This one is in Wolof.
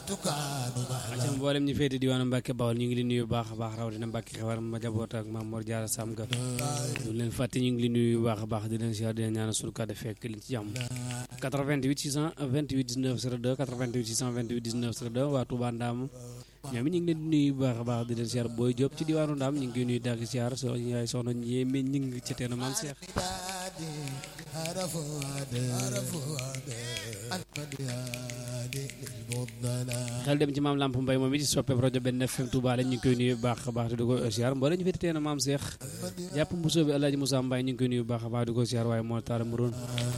acam mboolem ñu féete diwaanu Mbàkke Bawol ñu ngi leen nuyu bu baax a baax rawatina Mbàkke xewar ma jaboot ak Maam Mor Jaara Sam ga ñu leen fàtte ñu ngi leen nuyu bu baax a baax di leen siyaar di leen ñaanal sunu kàddu fekk leen ci jàmm 88 628 19 02 88 628 19 02 waa Touba Ndaam ñoom it ñu ngi leen di nuyu bu baax a baax di leen siyaar booy Jóob ci diwaanu Ndaam ñu ngi koy nuyu dagg siyaar so yaay soxna ñéeme ñu ngi ci teenu maam Seex xel dem ci maam Lamp Mbay moom it ci soppe rajo benn FM Touba la ñu ngi koy nuyu bu baax a baax di ko siyaar mboolee ñu féete teenu maam Seex jàpp mbusoo bi Alaaji Moussa Mbaye ñu ngi koy nuyu bu baax a baax di ko siyaar waaye moo taara mu roon